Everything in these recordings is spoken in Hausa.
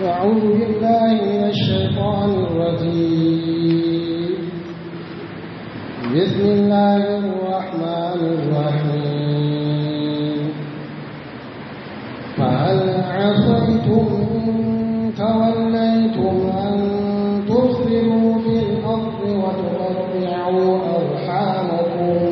أعوذ بالله من الشيطان الرجيم بسم الله الرحمن الرحيم فهل عصيتم إن توليتم أن تفسدوا في الأرض وتقطعوا أرحامكم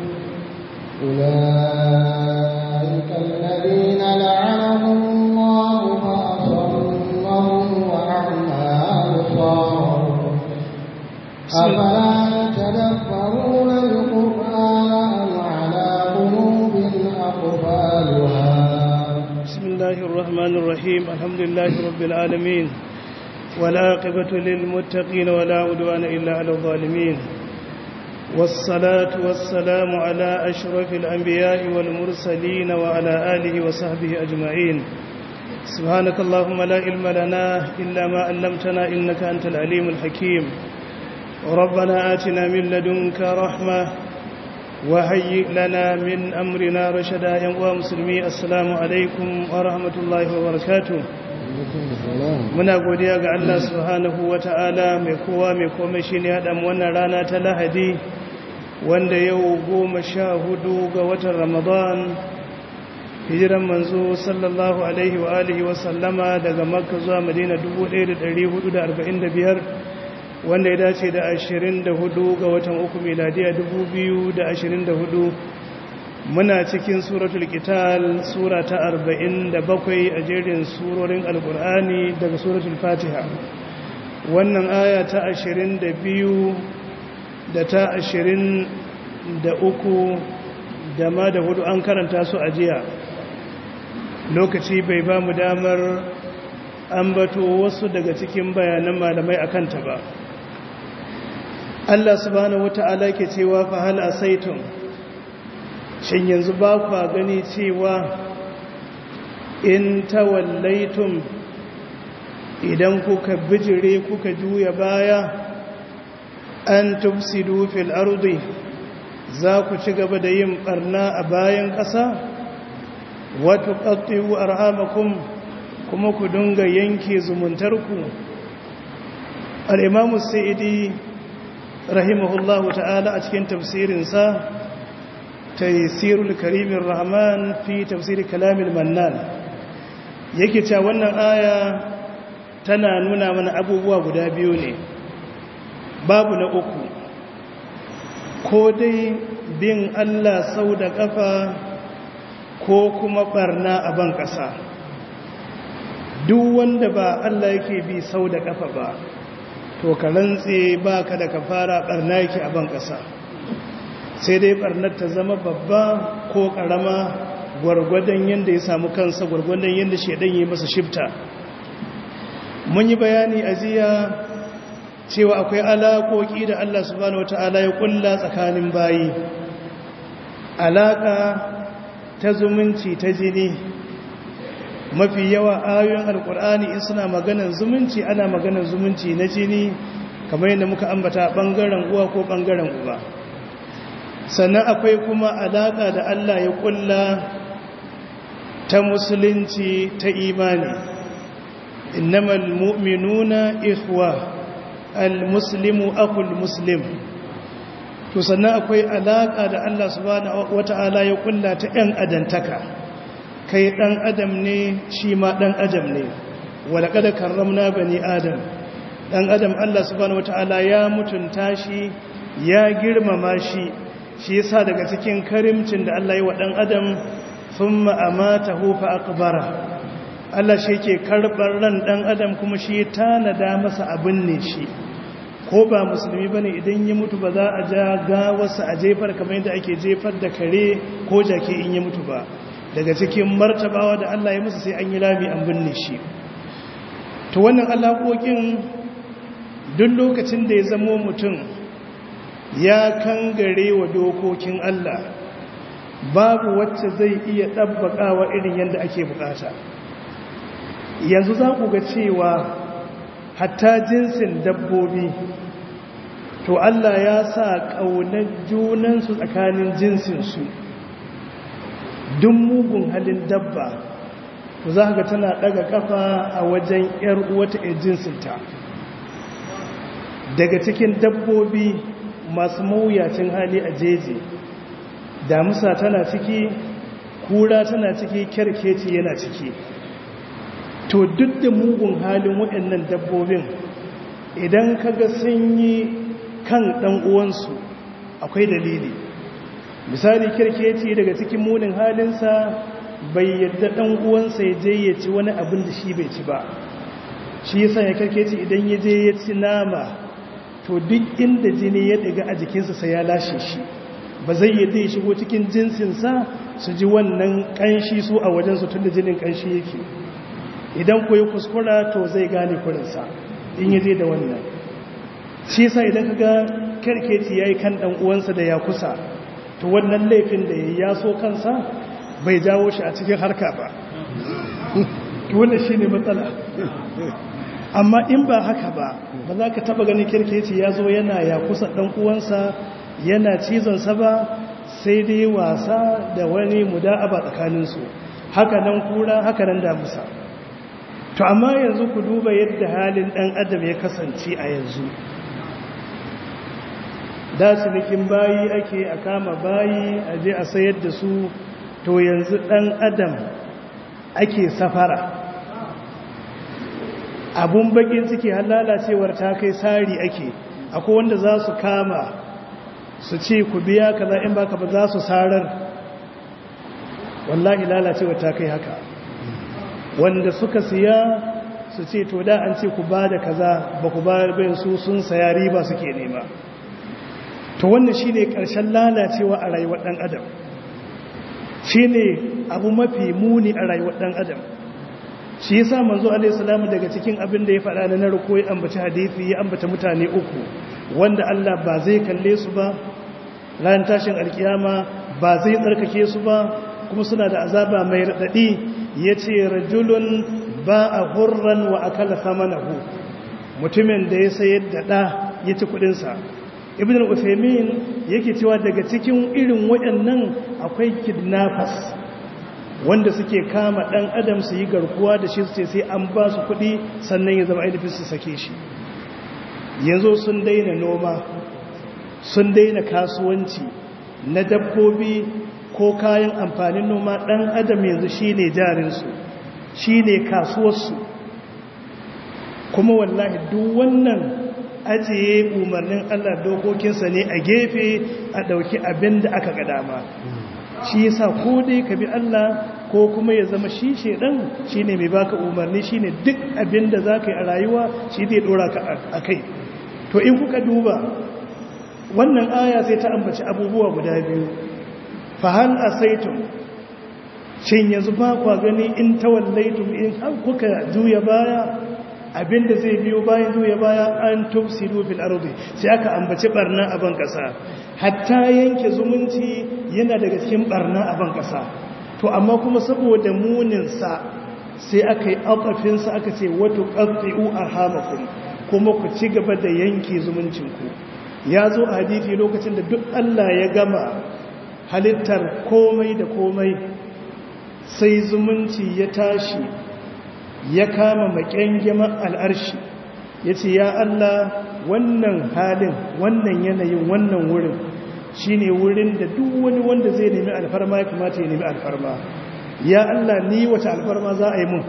أولئك الذين لعنهم الله فأصمهم وأعمى أبصارهم أفلا يتدبرون القرآن أم على قلوب أقفالها بسم الله الرحمن الرحيم الحمد لله رب العالمين والعاقبة للمتقين ولا عدوان إلا على الظالمين والصلاة والسلام على أشرف الأنبياء والمرسلين وعلى آله وصحبه أجمعين سبحانك اللهم لا علم لنا إلا ما علمتنا إنك أنت العليم الحكيم ربنا آتنا من لدنك رحمة وهيئ لنا من أمرنا رشدا يا مسلمي السلام عليكم ورحمة الله وبركاته muna godiya ga Allah subhanahu wata'ala mai kowa mai komai shine ya dan wannan rana ta Lahadi wanda yau goma sha hudu ga watan Ramadan hijiran manzo sallallahu alaihi wa alihi wa sallama daga Makka zuwa Madina 1445 wanda ya dace da 24 ga watan uku miladiya 2024 muna cikin suratul qital sura ta 47 a jerin surorin alkur'ani daga suratul fatiha wannan aya ta 22 da ta 23 da ma da hudu an karanta su a jiya lokaci bai ba mu damar ambato wasu daga cikin bayanan malamai a kanta ba Allah subhanahu wata'ala ke cewa fa hal asaitum shin yanzu ba kwa gani cewa in tawallaitum idan kuka bijire kuka juya baya an tufsidu fil ardi za ku ci gaba da yin barna a bayan ƙasa wato ƙattiwu arhamakum kuma ku dunga yanke zumuntarku al'imamu sa'idi rahimahullahu ta'ala a cikin tafsirinsa تيسير الكريم الرحمن في تفسير كلام المنان yake cewa wannan aya tana nuna mana abubuwa guda biyu ne babu na uku ko dai bin Allah sau da ƙafa ko kuma barna a ban ƙasa duk wanda ba Allah yake bi sau da ƙafa ba to ka rantse ba ka da kafara barna yake a ban ƙasa sai dai barnar ta zama babba ko karama gwargwadon yadda ya samu kansa gwargwadon yadda shaidan yi masa shifta mun yi bayani a jiya cewa akwai alaƙoƙi da Allah subhanahu wata'ala ya ƙulla tsakanin bayi alaƙa ta zumunci ta jini mafi yawa ayoyin alƙur'ani in suna maganan zumunci ana maganan zumunci na jini kamar yadda muka ambata ɓangaren uwa ko ɓangaren uba sannan akwai kuma alaƙa da Allah ya ƙulla ta musulunci ta imani innamal mu'minuna ikhwa al-muslimu akul muslim to sannan akwai alaƙa da Allah subhanahu wata'ala ya ƙulla ta ɗan adantaka kai ɗan adam ne shi ma ɗan adam ne walaƙada karramna bani adam ɗan adam Allah subhanahu wata'ala ya mutunta shi ya girmama shi shi yasa daga cikin karimcin da Allah yi wa ɗan adam sun ma'amata hufa akbara Allah shi ke karɓar ran ɗan adam kuma shi tanada masa abin ne shi ko ba musulmi ba ne idan ya mutu ba za a ja gawarsa a jefar kamar yadda ake jefar da kare ko jake in ya mutu ba daga cikin martabawa da Allah ya musu sai an yi lami an binne shi to wannan alaƙoƙin duk lokacin da ya zamo mutum ya kangare wa dokokin Allah babu wacce zai iya ɗabbaƙawa irin yadda ake bukata yanzu za ku ga cewa hatta jinsin dabbobi to Allah ya sa ƙaunar junansu tsakanin jinsinsu duk mugun halin dabba to za ga tana daga kafa a wajen yar uwata jinsinta daga cikin dabbobi masu mawuyacin hali a jeji damusa tana ciki kura tana ciki kyarkeci yana ciki to duk da mugun halin waɗannan dabbobin idan kaga sun yi kan ɗan uwansu akwai dalili misali kyarkeci daga cikin munin halinsa bai yadda ɗan uwansa ya je ya ci wani abin da shi bai ci ba shi yasa ya kyarkeci idan ya je ya ci nama to duk inda jini ya ɗiga a jikinsa sai ya lashe shi ba zai yadda ya shigo cikin jinsinsa su ji wannan ƙanshi su a wajensu tun da jinin ƙanshi yake idan ku yi kuskura to zai gane kurinsa in yi da wannan shi sa idan ka ga karkeci ya yi kan ɗan uwansa da ya kusa to wannan laifin da ya yaso kansa bai jawo shi a cikin harka ba wannan shi ne matsala amma in ba haka ba ba za ka taba ganin kirkeci ya zo yana ya kusa ɗan uwansa yana cizonsa ba sai dai wasa da wani muda'aba tsakaninsu haka nan kura haka nan damusa to amma yanzu ku duba yadda halin ɗan adam ya kasance a yanzu da cinikin bayi ake a kama bayi a je a sayar da su to yanzu ɗan adam ake safara abun bakin ciki har lalacewar ta kai sari ake akwai wanda za su kama su ce ku biya kaza in baka ba za su sarar wallahi lalacewar ta kai haka wanda suka siya su ce to da an ce ku ba da kaza ba ku bayar bayan su sun saya riba suke nema to wannan shine karshen lalacewa a rayuwar dan adam shine abu mafi muni a rayuwar dan adam shi yasa manzo alaihi salamu daga cikin abin da ya faɗa na narko ya ambaci hadisi ya ambata mutane uku wanda Allah ba zai kalle su ba ran tashin alkiyama ba zai tsarkake su ba kuma suna da azaba mai radadi yace rajulun ba a hurran wa akala samanahu mutumin da ya sayar da da ya ci kudin sa ibn al-uthaymin yake cewa daga cikin irin waɗannan akwai kidnappers wanda suke kama ɗan adam su yi garkuwa da shi ce sai an ba su kuɗi sannan ya zama ainihin su sake shi yanzu sun daina noma sun daina kasuwanci na dabbobi ko kayan amfanin noma ɗan adam yanzu shi ne jarinsu shi ne kasuwarsu kuma wallahi duk wannan ajiye umarnin allah dokokinsa ne a gefe a ɗauki abin da aka ga dama shi yasa ko dai ka bi Allah ko kuma ya zama shi shedan shine mai baka umarni shine duk abin da zaka yi a rayuwa shi zai dora ka akai to in kuka duba wannan aya sai ta ambaci abubuwa guda biyu fa hal asaitum shin yanzu ba kwa gani in tawallaitum in har kuka juya baya abinda zai biyo bayan juya baya an tufsidu fil ardi sai aka ambaci barna a ban kasa hatta yanke zumunci yana daga cikin barna a ban kasa to amma kuma saboda muninsa sai aka yi abafinsa aka ce wato ƙafi'u a hamakun kuma ku ci gaba da yanke zumuncinku ya zo a hadithi lokacin da duk Allah ya gama halittar komai da komai sai zumunci ya tashi ya kama makyangyamar al'arshi ya ce ya Allah wannan halin wannan yanayin wannan wurin shi ne wurin da duk wani wanda zai nemi alfarma ya kamata ya nemi alfarma ya Allah ni wata alfarma za a yi mun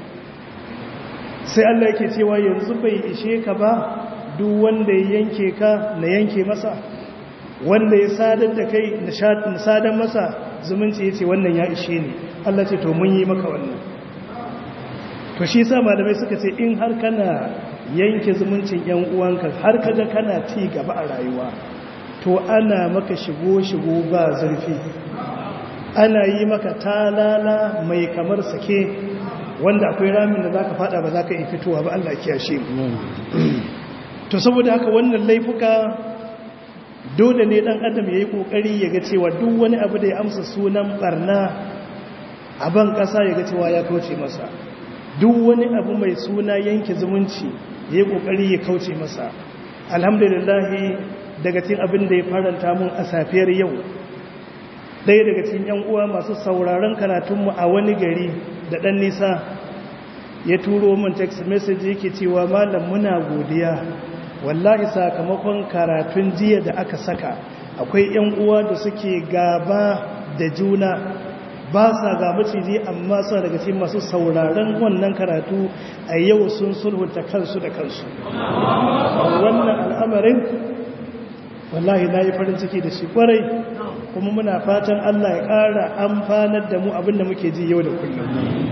sai Allah yake cewa yanzu bai ishe ka ba duk wanda ya yanke ka na yanke masa wanda ya sadar da kai na sadar masa zumunci ya ce wannan ya ishe ni Allah ce to mun yi maka wannan to shi sa malamai suka ce in har kana yanke zumuncin yan uwanka har kaga kana ci gaba a rayuwa to ana maka shigo-shigo ba zurfi ana yi maka talala mai kamar sake wanda akwai ramin da zaka fada ba zaka yi fitowa ba Allah kiyashe mu to saboda haka wannan laifuka dole ne dan adam yayi kokari ya ga cewa duk wani abu da ya amsa sunan barna a ban kasa ya ga cewa ya kauce masa duk wani abu mai suna yanke zumunci yayi kokari ya kauce masa alhamdulillah daga cikin abin da ya faranta mun a safiyar yau ɗaya daga cikin yan uwa masu sauraron karatunmu a wani gari da ɗan nisa ya turo min text message yake cewa malam muna godiya wallahi sakamakon karatun jiya da aka saka akwai 'yan uwa da suke gaba da juna ba sa ga maciji amma suna daga cikin masu sauraron wannan karatu a yau sun sulhunta kansu da kansu wannan al'amarin wallahi na yi farin ciki da shi kwarai kuma muna fatan Allah ya ƙara amfanar da mu abinda muke ji yau da kullum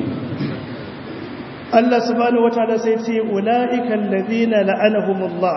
Allah subhanahu wataala sai ce ula'ikan ladina la'anahumullah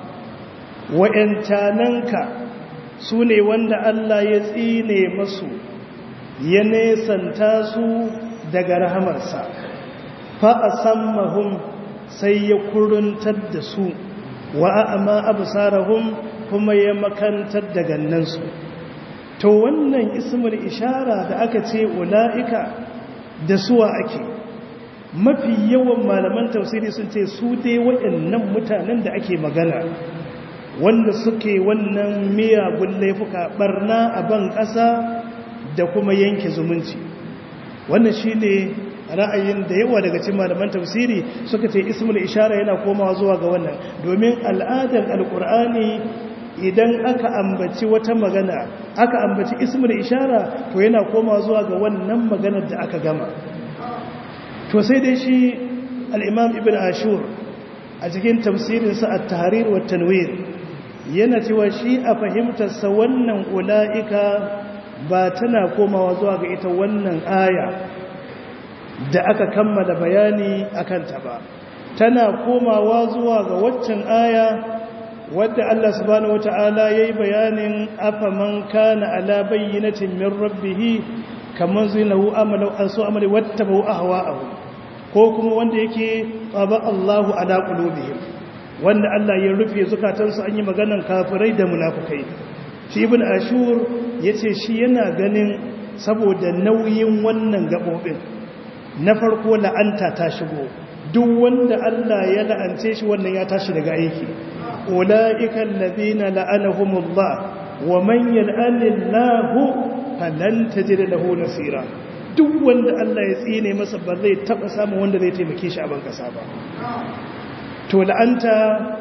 wa'antananka su ne wanda Allah ya tsine masu ya nesanta su daga rahamarsa fa asammahum sai ya kuruntar da su wa a'ma absarahum kuma ya makantar da gannansu to wannan ismul ishara da aka ce ula'ika da suwa ake mafi yawan malaman tafsiri sun ce su dai waɗannan mutanen da ake magana wanda suke wannan miyagun laifuka barna a ban ƙasa da kuma yanke zumunci wannan shi ne ra'ayin da yawa daga cikin malaman tafsiri suka ce ismul ishara yana komawa zuwa ga wannan domin al'adar alkur'ani idan aka ambaci wata magana aka ambaci ismul ishara to yana komawa zuwa ga wannan maganar da aka gama to sai dai shi al'imam ibn ashur a cikin tafsirinsa a tahrir wa tanwir yana cewa shi a fahimtarsa wannan ula'ika ba tana komawa zuwa ga ita wannan aya da aka kammala bayani a kanta ba tana komawa zuwa ga waccan aya wadda Allah subhanahu wata'ala ya yi bayanin afaman kana ala bayyinatin min rabbihi kamar zinahu amalau an so amali wata bau ahwa'ahu ko kuma wanda yake tsaba Allahu ala qulubihim wanda Allah ya rufe zukatansu an yi maganan kafirai da munafukai shi ibn ashur yace shi yana ganin saboda nauyin wannan gabobin na farko la'anta ta shigo duk wanda Allah ya la'ance shi wannan ya tashi daga aiki ulaika alladhina la'anahumullah wa man yal'anillahu falan tajid lahu nasira duk wanda Allah ya tsine masa ba zai taba samun wanda zai taimake shi a ban kasa ba to la'anta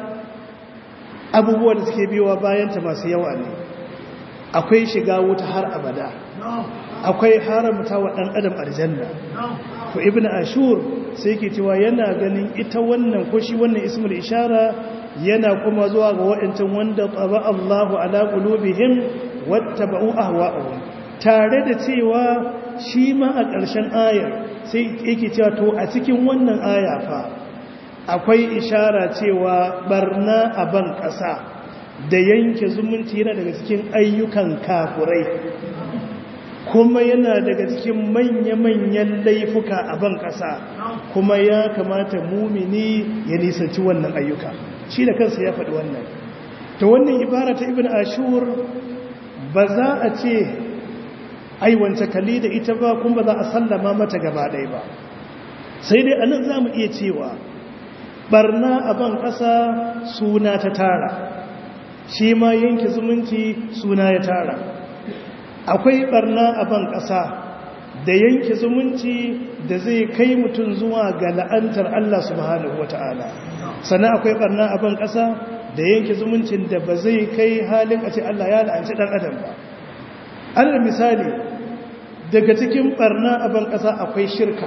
abubuwan da suke biyowa bayanta masu yawa ne akwai shiga wuta har abada akwai haramta wa ɗan adam aljanna to ibn ashur sai ke cewa yana ganin ita wannan ko shi wannan ismul ishara yana kuma zuwa ga waɗancan wanda tsaba Allahu ala qulubihim wattaba'u ahwa'ahum tare da cewa shi ma a ƙarshen ayar sai yake cewa to a cikin wannan aya fa akwai ishara cewa barna a ban ƙasa da yanke zumunci yana daga cikin ayyukan kafurai kuma yana daga cikin manya-manyan laifuka a ban ƙasa kuma ya kamata mumini ya nisanci wannan ayyuka shi da kansa ya faɗi wannan ta wannan ibara ta ibn ashur ba za a ce aiwance kali da ita ba kuma ba za a sallama mata gaba ɗaya ba sai dai anan za mu iya cewa barna a ban ƙasa suna ta tara shi ma yanke zumunci suna ya tara akwai barna a ban ƙasa da yanke zumunci da zai kai mutum zuwa ga la'antar Allah subhanahu wa ta'ala sannan akwai barna a ban ƙasa da yanke zumuncin da ba zai kai halin a ce Allah ya la'anci ɗan adam ba alal misali daga cikin barna a ban ƙasa akwai shirka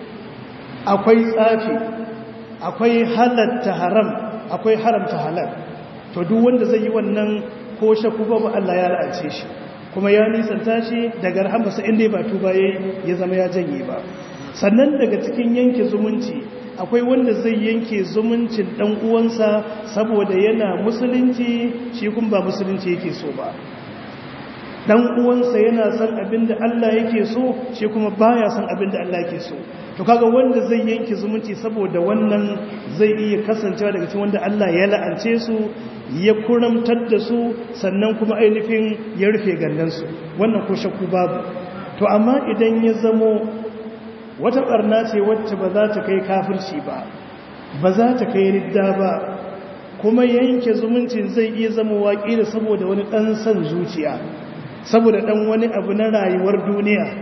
akwai tsafi akwai halatta haram akwai haramta halal to duk wanda zai yi wannan ko shaku babu Allah ya la'ance shi kuma ya nisanta shi daga rahamarsa inda ba tuba ya zama ya janye ba sannan daga cikin yanke zumunci akwai wanda zai yanke zumuncin dan uwansa saboda yana musulunci shi kuma ba musulunci yake so ba dan uwansa yana son abin da Allah yake so shi kuma baya son abin da Allah yake so to kaga wanda zai yanke zumunci saboda wannan zai iya kasancewa daga cikin wanda Allah ya la'ance su ya kuramtar da su sannan kuma ainihin ya rufe gandansu wannan ko shakku babu to amma idan ya zamo wata barna ce wacce ba za ta kai kafirci ba ba za ta kai ridda ba kuma yanke zumuncin zai iya zama waƙi da saboda wani ɗan son zuciya saboda ɗan wani abu na rayuwar duniya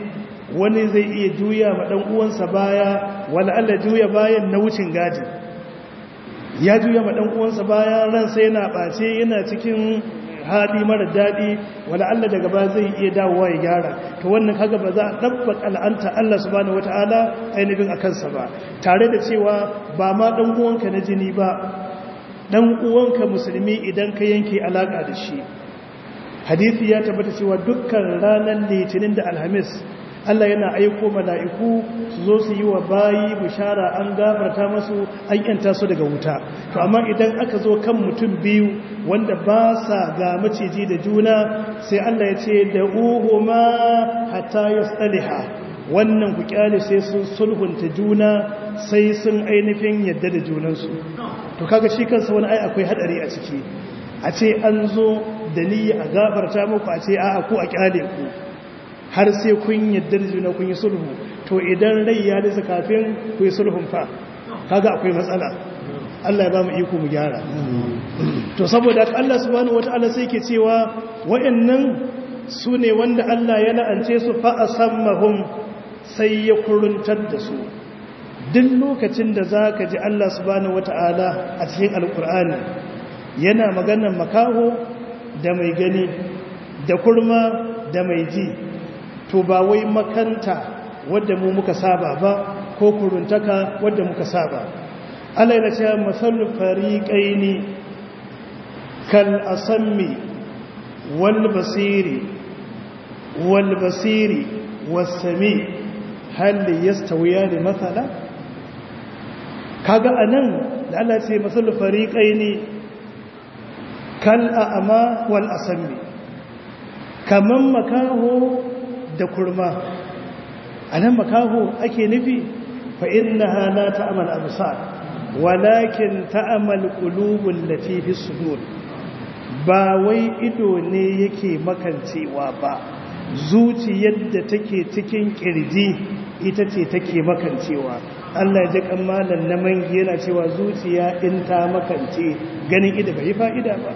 wani zai iya juya ma ɗan uwansa baya wala Allah juya bayan na wucin gadi ya juya ma ɗan uwansa baya ransa yana ɓace yana cikin haɗi mara daɗi wala Allah daga ba zai iya dawowa ya gyara to wannan kaga ba za a ɗabbaka al'anta Allah subhanahu wata'ala ainihin a kansa ba tare da cewa ba ma ɗan uwanka na jini ba ɗan uwanka musulmi idan ka yanke alaƙa da shi hadithi ya tabbata cewa dukkan ranar litinin da alhamis Allah yana aiko mala'iku su zo su yi wa bayi bishara an gafarta masu an yanta su daga wuta to amma idan aka zo kan mutum biyu wanda ba sa ga maciji da juna sai Allah ya ce da uhuma hatta yasaliha wannan ku kyale sai sun sulhunta juna sai sun ainihin yadda da junansu to kaga shi kansa wani ai akwai hadari a ciki a ce an zo da niyya a gafarta muku a ce a'a ku a kyale ku har sai kun yadda da juna kun yi sulhu to idan rai ya nisa kafin ku yi sulhun fa kaga akwai matsala Allah ya ba mu iko mu gyara to saboda Allah subhanahu wataala sai ke cewa wayannan su ne wanda Allah ya la'ance su fa asammahum sai ya kuruntar da su duk lokacin da zaka ji Allah subhanahu wataala a cikin alkur'ani yana maganar makaho da mai gani da kurma da mai ji to ba wai makanta wadda mu muka saba ba ko kuruntaka wadda muka saba Allah ya ce masal fariqaini kal asammi wal basiri wal basiri was sami hal yastawiyan mathala kaga anan da Allah ya ce masal fariqaini kal a'ma wal asammi kaman makaho da kurma a nan makaho ake nufi fa inna la ta'amal absar walakin ta'amal qulubul lati fi sudur ba wai ido ne yake makancewa ba zuciyar da take cikin kirji ita ce take makancewa Allah ya ji kammalan na mangi yana cewa zuciya in ta makance ganin ido bai fa'ida ba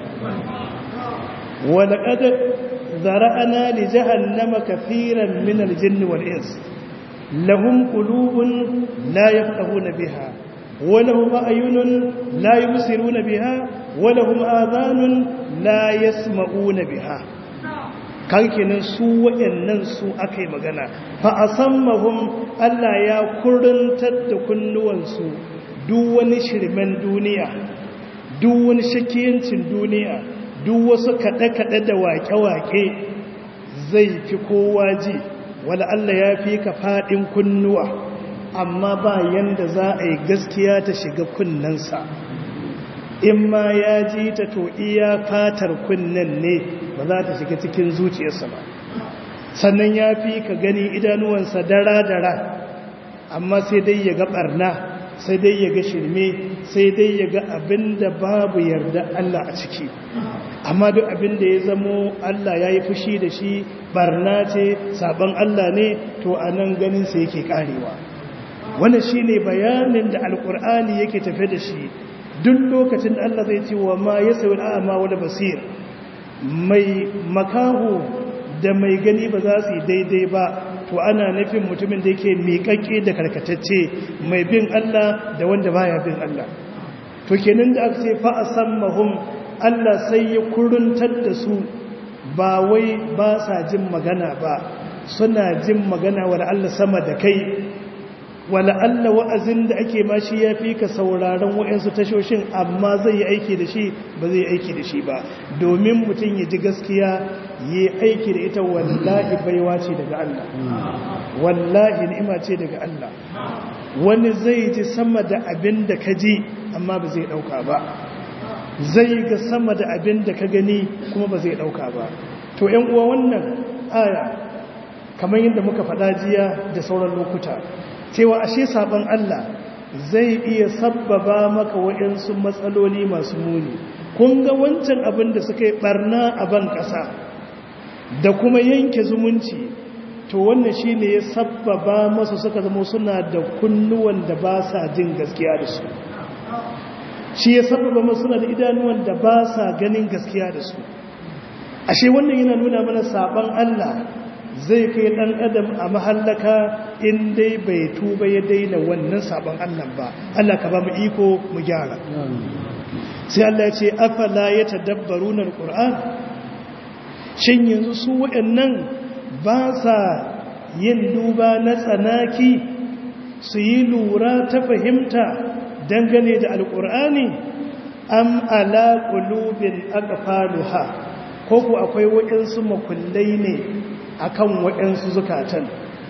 wala qad ذرأنا لجهنم كثيرا من الجن والإنس لهم قلوب لا يفقهون بها ولهم أعين لا يبصرون بها ولهم آذان لا يسمعون بها kankinan su waɗannan su aka yi magana fa a sammahun Allah ya kurintar da kunnuwansu duk wani shirmen duniya duk wani shakiyancin duniya duk wasu kaɗe-kaɗe da waƙe-waƙe zai fi kowa ji wala Allah ya fi ka faɗin kunnuwa amma ba yanda za a yi gaskiya ta shiga kunnensa in ma ya ji ta to iya fatar kunnen ne ba za ta shiga cikin zuciyarsa ba sannan ya fi ka gani idanuwansa dara-dara amma sai dai ya ga ɓarna sai dai ya ga shirme sai dai ya ga abin da babu yarda Allah a ciki amma duk abin da ya zamo Allah ya yi fushi da shi barna ce sabon Allah ne to a nan ganinsa yake karewa wannan shi ne bayanin da alkur'ani yake tafe da shi duk lokacin da Allah zai ce wa ma ya sayi al'ama wani basir mai makaho da mai gani ba za su yi daidai ba to ana nufin mutumin da yake miƙaƙƙe da karkatacce mai bin Allah da wanda baya bin Allah to kenan da aka ce fa asammahum Allah sai ya kuruntar da su ba wai ba sa jin magana ba suna jin magana wa Allah sama da kai wala Allah wa'azin da ake ma shi ya fi ka sauraron wa'yansu tashoshin amma zai yi aiki da shi ba zai aiki da shi ba domin mutum ya ji gaskiya yi aiki da ita wallahi baiwa ce daga Allah wallahi ni'ima ce daga Allah wani zai ji sama da abin da ka ji amma ba zai ɗauka ba zai ga sama da abin da ka gani kuma ba zai ɗauka ba to ‘yan uwa wannan aya kamar yadda muka faɗa jiya da sauran lokuta cewa ashe sabon Allah zai iya sabbaba maka waɗansu matsaloli masu muni kun ga wancan abin da suka yi ɓarna a ban ƙasa da kuma yanke zumunci to wannan shi ne ya sabbaba masu suka zama suna da kunnuwan da ba sa jin gaskiya da su shi ya sababa masu suna da idanuwan da ba sa ganin gaskiya da su ashe wannan yana nuna mana saban Allah zai kai ɗan adam a mahallaka in dai bai tuba ya daina wannan sabon Allah ba Allah ka ba mu iko mu gyara sai Allah ya ce afala ya tadabbaruna alquran shin yanzu su waɗannan ba sa yin duba na tsanaki su yi lura ta fahimta dangane da alqur'ani am ala qulubin aqfaluha ko ku akwai waɗansu makullai ne akan waɗansu zukatan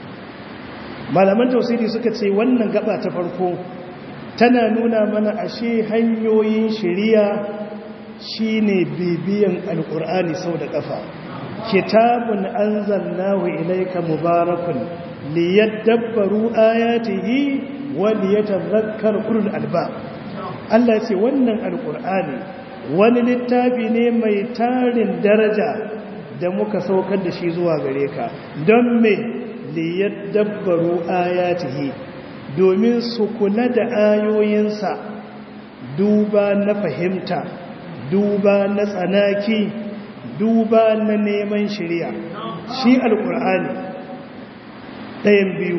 malaman tausiri suka ce wannan gaba ta farko tana nuna mana ashe hanyoyin shiriya shine bibiyan alkur'ani sau da kafa kitabun anzalnahu ilayka mubarakun liyadabbaru ayatihi wa liyatadhakkar ulul albab Allah ce wannan alkur'ani wani littafi ne mai tarin daraja da muka saukar da shi zuwa gare ka don me liyadabbaru ayatihi domin su kula da ayoyinsa duba na fahimta duba na tsanaki duba na neman shirya shi alkur'ani ɗayan biyu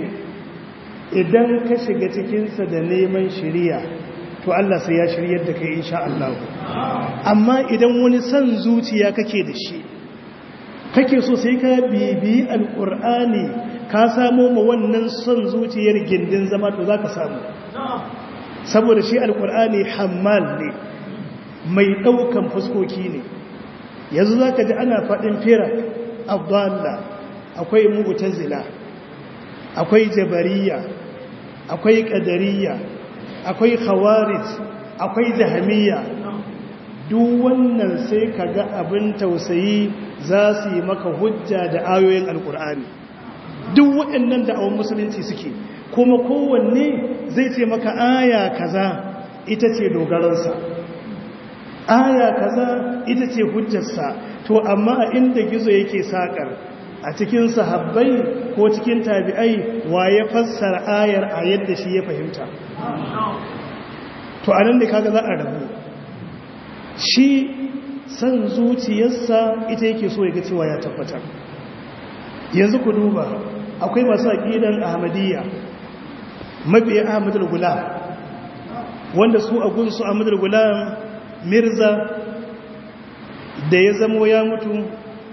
idan ka shiga cikinsa da neman shirya to Allah sai ya shiryar da kai insha Allah amma idan wani son zuciya kake da shi kake so sai ka bibi alkur'ani ka samo ma wannan son zuciyar gindin zama to za ka samu saboda shi alkur'ani hammal ne mai ɗaukan fuskoki ne yanzu za ka ji ana faɗin firak abdalla akwai mu'tazila akwai jabariya akwai ƙadariya akwai khawarij akwai jahamiya duk wannan sai ka ga abin tausayi za su yi maka hujja da ayoyin alkur'ani duk waɗannan da'awun musulunci suke kuma kowanne zai ce maka aya kaza ita ce dogaransa aya kaza ita ce hujjarsa to amma a inda gizo yake sakar a cikin sahabbai ko cikin tabi'ai wa ya fassara ayar a yadda shi ya fahimta to anan da kaga za a rabu shi san zuciyarsa ita yake so ya ga cewa ya tabbatar yanzu ku duba akwai masu aƙidan ahmadiyya mabiya ahmadul gulam wanda su a gunsu ahmadul gulam mirza da ya zamo ya mutu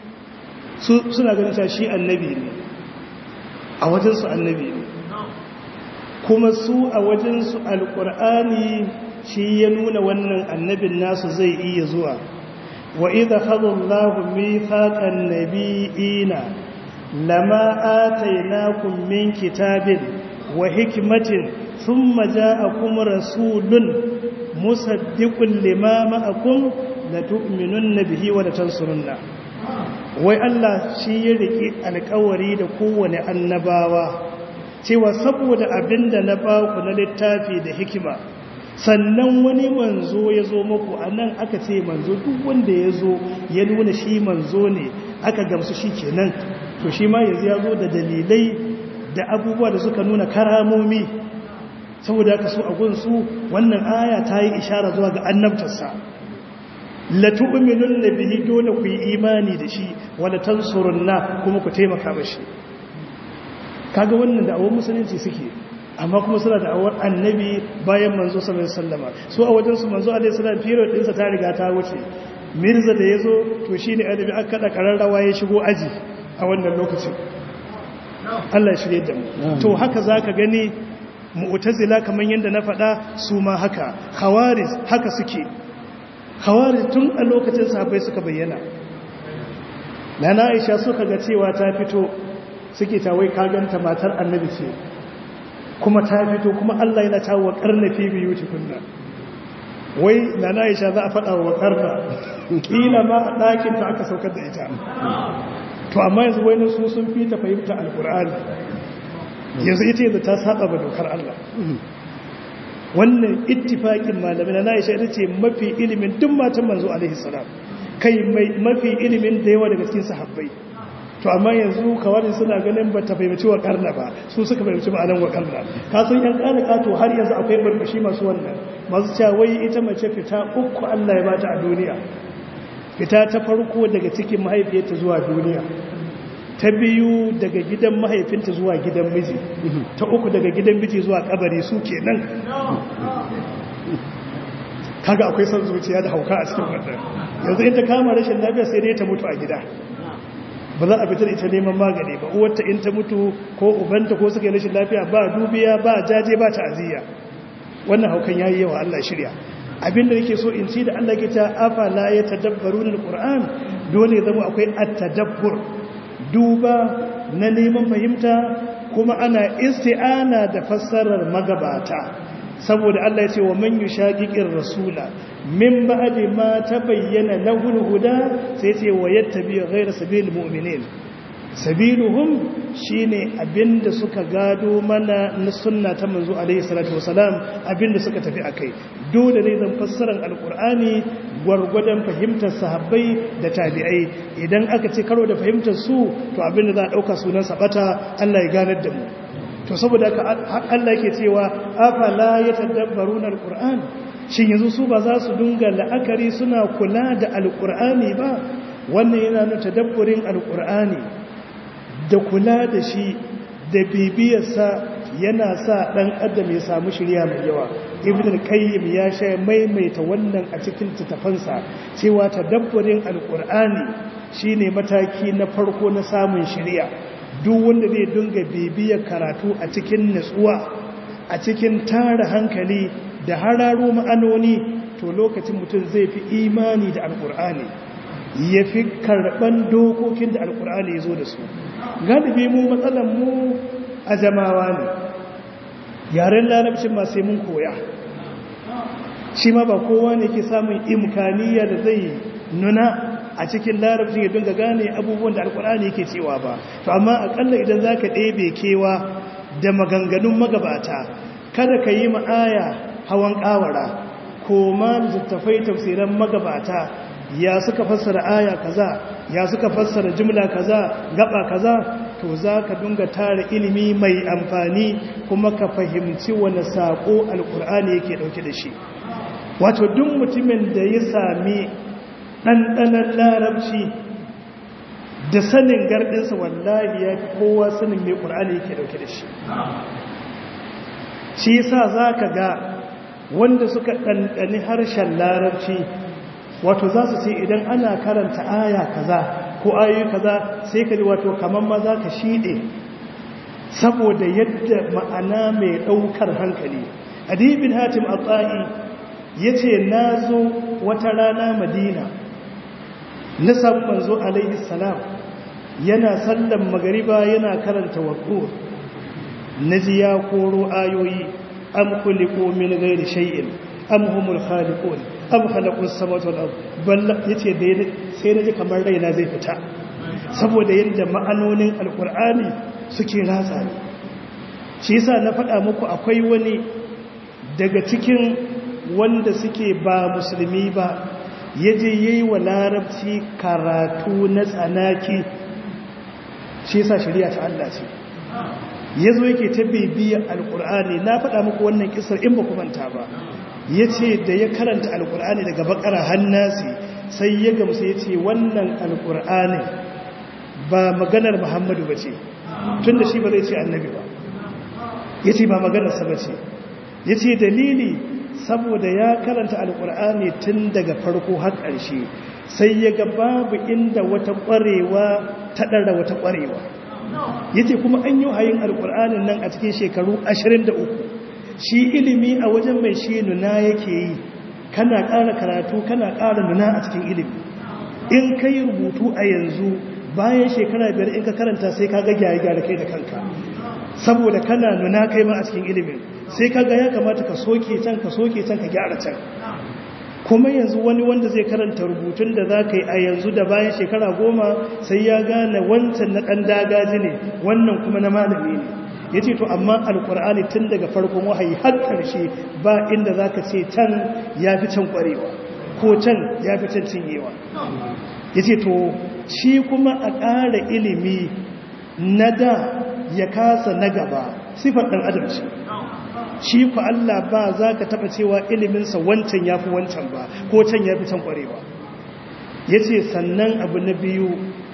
suna ganin ta shi annabi ne a wajensu annabi ne kuma su a wajensu alƙur'ani shi ya nuna wannan annabin nasu zai iya zuwa wa idha khadallahu mithaqan nabiyina lama atainakum min kitabin wa hikmatin thumma ja'akum rasulun musaddiqun lima ma'akum la tu'minunna bihi wa la tansurunna wai Allah shi ya riki alƙawari da kowane annabawa cewa saboda abinda na baku na littafi da hikima sannan wani manzo ya zo muku a nan aka ce manzo duk wanda ya zo ya nuna shi manzo ne aka gamsu shi kenan to shi ma yanzu ya zo da dalilai da abubuwa da suka nuna karamomi saboda aka so a gunsu wannan aya ta yi ishara zuwa ga annabtarsa latu'minun bihi dole ku yi imani da shi wala tansurunna kuma ku taimaka mashi kaga wannan da awon musulunci suke amma kuma suna da awar annabi bayan manzo sallallahu alaihi wasallama su a wajen su manzo alaihi salam period din sa ta riga ta wuce mirza da yazo to shine annabi aka kada kararrawa ya shigo aji a wannan lokacin Allah ya shirye da mu to haka zaka gani mu'tazila kaman yanda na faɗa su ma haka khawarij haka suke khawarij tun a lokacin sahabbai suka bayyana nana Aisha suka ga cewa ta fito suke ta wai kaganta matar annabi ce kuma ta fito kuma Allah yana ta waƙar na fi biyu tukunna wai na na isha za a faɗa wa waƙar na ƙila ma a ɗakin ta aka saukar da ita to amma yanzu wani su sun fi ta fahimta alƙur'ani yanzu ita yanzu ta saba ba dokar Allah wannan ittifaƙin malamai na isha ita ce mafi ilimin duk matan manzo alaihi salam kai mafi ilimin da yawa daga cikin sahabbai to amma yanzu kawai suna ganin ba ta fahimci wa karna ba su suka fahimci ma'anan wa karna ka san yan kana kato har yanzu akwai barbashi masu wannan masu cewa wai ita mace fita uku Allah ya bata a duniya fita ta farko daga cikin mahaifiyarta zuwa duniya ta biyu daga gidan mahaifinta zuwa gidan miji ta uku daga gidan miji zuwa kabari su kenan kaga akwai son zuciya da hauka a cikin wannan yanzu in ta kama rashin lafiya sai dai ta mutu a gida ba za a fitar ita neman magani ba uwarta in ta mutu ko ubanta ko suka yi rashin lafiya ba dubiya ba jaje ba ta'aziyya wannan haukan yayi yawa Allah shirya abinda nake so in ci da Allah ke ta afala ya tadabbaruna alquran dole zama akwai at-tadabbur duba na neman fahimta kuma ana isti'ana da fassarar magabata saboda Allah ya ce wa man yushaqiqir rasula min ba'di ma tabayyana lahu al-huda sai ce wa yattabi ghayra sabilil mu'minin sabiluhum shine abinda suka gado mana na sunna ta manzo alaihi salatu wasalam abinda suka tafi akai dole ne zan fassarar alqur'ani gwargwadon fahimtar sahabbai da tabi'ai idan aka ce karo da fahimtar su to abinda za a dauka sunan sabata Allah ya ganar da mu to saboda haka Allah yake cewa afala yatadabbaruna alquran shin yanzu su ba za su dunga la'akari suna kula da alqur'ani ba wannan yana nuna tadabburin alqur'ani da kula da shi da bibiyarsa yana sa dan adam ya samu shirya mai yawa ibn al-qayyim ya sha maimaita wannan a cikin tattafansa cewa tadabburin alqur'ani shine mataki na farko na samun shirya duk wanda zai dinga bibiyar karatu a cikin nutsuwa a cikin tara hankali da hararo ma'anoni to lokacin mutum zai fi imani da alkur'ani ya fi karɓan dokokin da alkur'ani ya zo da su galibi mu matsalan mu a jamawa ne yaren larabcin ma sai mun koya shi ma ba kowa ne ke samun imkaniya da zai nuna a cikin larabcin ya dinga gane abubuwan da alkur'ani yake cewa ba to amma akalla idan za ka ɗebe kewa da maganganun magabata kada ka yi ma'aya hawan ƙawara ko ma littattafai tafsiran magabata ya suka fassara aya kaza ya suka fassara jumla kaza gaba kaza to za ka dinga tara ilimi mai amfani kuma ka fahimci wani saƙo alkur'ani yake ɗauke da shi wato duk mutumin da ya sami ɗanɗanar larabci da sanin gardinsa wallahi ya fi kowa sanin mai ƙur'ani yake ɗauke da shi shi yasa za ka ga wanda suka ɗanɗani harshen larabci wato za su ce idan ana karanta aya kaza ko ayoyi kaza sai ka ji wato kamar ma za ka shiɗe saboda yadda ma'ana mai ɗaukar hankali adibin hatim a tsa'i ya ce na zo wata rana madina na samu manzo alaihi salam yana sallan magariba yana karanta waƙo na ji ya koro ayoyi am kuliko min gairi shay'in am humul khaliqun am khalaqus samawati wal ard balla yace da sai naji kamar raina zai fita saboda yadda ma'anonin alqur'ani suke ratsa ni shi yasa na faɗa muku akwai wani daga cikin wanda suke ba musulmi ba yaje yayi wa larabci karatu na tsanaki shi yasa shari'a ta Allah ce yazo yake ta bibiya alqur'ani na faɗa muku wannan kisar in ba ku manta ba yace da ya karanta alqur'ani daga bakara hannasi sai ya gamsu yace wannan alqur'ani ba maganar Muhammadu bace tunda shi ba zai ce annabi ba yace ba maganar sa bace yace dalili saboda ya karanta alqur'ani tun daga farko har ƙarshe sai ya ga babu inda wata ƙwarewa ta ɗara wata ƙwarewa yace kuma an yi hayin alƙur'anin nan a cikin shekaru 23 shi ilimi a wajen mai shi nuna yake yi kana ƙara karatu kana ƙara nuna a cikin ilimi in ka yi rubutu a yanzu bayan shekara biyar in ka karanta sai ka ga gyare-gyare kai da kanka saboda kana nuna kai ma a cikin ilimin sai ka ga ya kamata ka soke can ka soke can ka gyara can kuma yanzu wani wanda zai karanta rubutun da za ka yi a yanzu da bayan shekara goma sai ya gane wancan na ɗan dagaji ne wannan kuma na malami ne ya ce to amma alkur'ani tun daga farkon wahayi har ƙarshe ba inda za ka ce can ya fi can ƙwarewa ko can ya fi can cinyewa ya ce to shi kuma a ƙara ilimi na da ya kasa na gaba sifar ɗan adam ce shi ku Allah ba za ka taɓa cewa iliminsa wancan ya fi wancan ba ko can ya fi can ƙwarewa ya ce sannan abu na biyu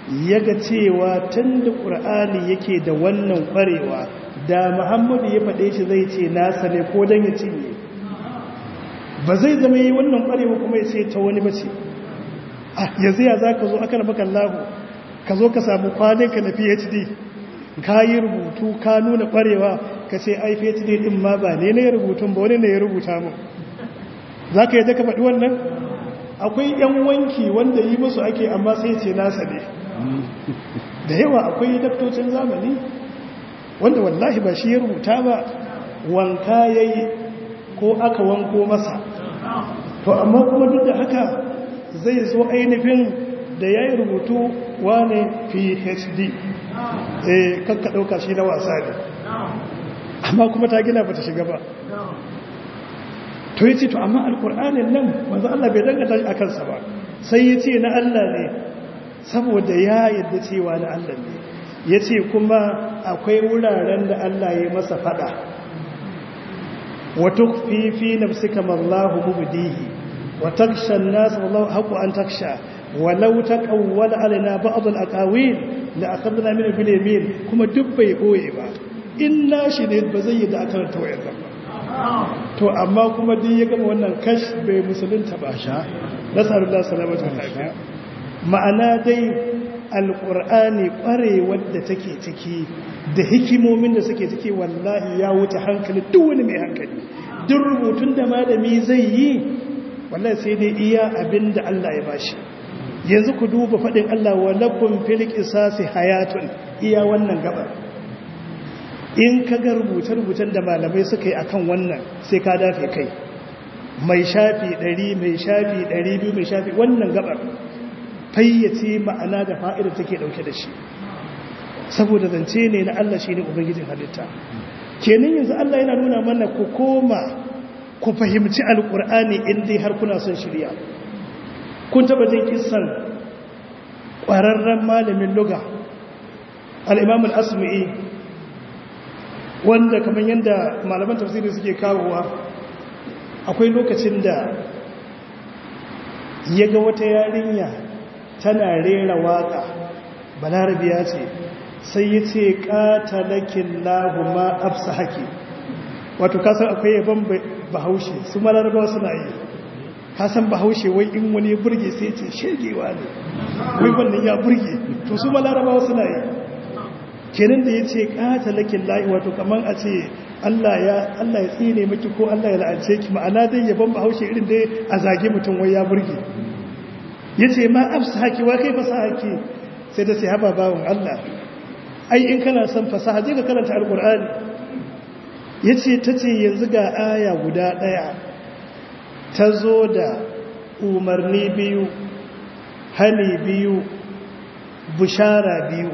ya ga cewa tun da ƙur'ani yake da wannan ƙwarewa da muhammadu ya faɗe shi zai ce nasa ne ko don ya cinye ba zai zama yi wannan ƙwarewa kuma ya ce ta wani ba ce yanzu ya za ka zo aka rafa kallahu ka zo ka samu kwaninka na phd ka yi rubutu ka nuna ƙwarewa ka ce ai phd ɗin ma ba ne na ya rubutun ba wani ne ya rubuta mu za ka yi ka faɗi wannan akwai ‘yan wanki wanda yi musu ake amma sai ce nasa ne da yawa akwai daktocin zamani wanda wallahi ba shi ya rubuta ba wanka ya yi ko aka wanko masa to amma kuma duk da haka zai zo ainihin da ya yi rubutu wane phd eh kakka ɗauka shi na wasa ne amma kuma ta gina ba ta shiga ba to yi ce to amma alkur'anin nan wanzu Allah bai dangata shi a kansa ba sai ya ce na Allah ne saboda ya yadda cewa na Allah ne ya ce kuma akwai wuraren da Allah ya masa fada wata fifi na suka mallahu mubdihi wa taksha nasu wallahu haku an taksha walau ta kawwala alina ba'd al-aqawil la akhadna min bil yamin kuma duk bai boye ba in nashi ne ba zai yi da aka ranta wayar ba to amma kuma din ya gama wannan kash bai musulunta ba sha nasallallahu salamatu lafiya ma'ana dai alqur'ani kwarewar da take ciki da hikimomin da suke ciki wallahi ya wuce hankali duk wani mai hankali duk rubutun da malami zai yi wallahi sai dai iya abin da Allah ya bashi yanzu ku duba faɗin Allah wa lakum fil qisasi hayatun iya wannan gabar in ka ga rubuce-rubucen da malamai suka yi akan wannan sai ka dafe kai mai shafi ɗari mai shafi ɗari biyu mai shafi wannan gabar fayyace ma'ana da fa'ida take ɗauke da shi saboda zance ne na Allah shi ne ubangijin halitta kenan yanzu Allah yana nuna mana ku koma ku fahimci alƙur'ani in dai har kuna son shirya kun taɓa jin kisan ƙwararren malamin luga al'imamul asma'i wanda kamar yadda malaman tafsiri suke kawowa akwai lokacin da ya ga wata yarinya tana rera waka balarabiya ce sai ya ce ƙatalakin lahuma afsa haƙi wato kasan akwai yaban bahaushe su malarabawa suna yi kasan bahaushe wai in wani ya burge sai ce shegewa ne wai wannan ya burge to su malarabawa suna yi kenan da ya ce ƙatalakin la'i wato kamar a ce Allah ya tsine miki ko Allah ya la'ance ki ma'ana dai yaban bahaushe irin dai a zage mutum wai ya burge ya ce ma afsa haki wa kai fasa haki sai ta ce haɓa bawon Allah ai in kana son fasaha je ka karanta alƙur'ani ya ce ta ce yanzu ga aya guda ɗaya ta zo da umarni biyu hali biyu bushara biyu